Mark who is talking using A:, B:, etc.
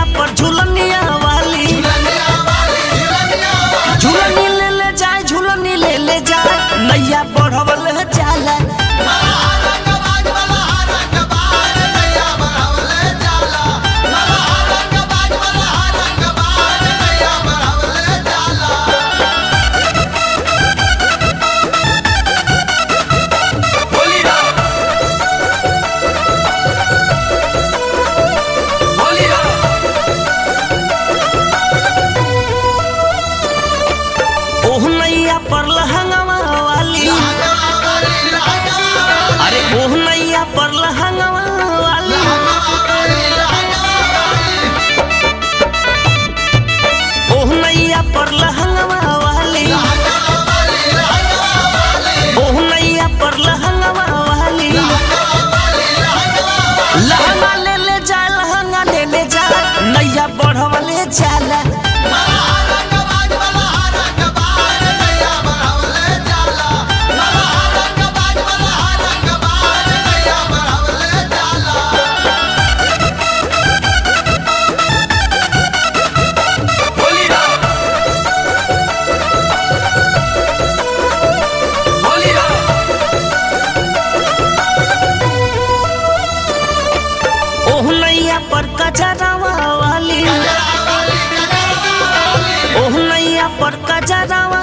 A: नैया पर झुलनिया वाली झुलनी ले ले जाए झुलनी ले ले जाए नैया बढ़वल जाला
B: बोलिया बोलिया
A: ओह नैया पर लहंगवा वाली अरे ओह नैया पर लहंगवा वाली ओह नैया पर लहंगवा वाली ओह नैया पर लहंगवा वाली लहंगा ले ले जा लहंगा ले ले जा नैया बढ़वले जाला
B: बोलिया बोलिया
A: ओह नैया पर कजरावा वाली ओह नैया पर कजरावा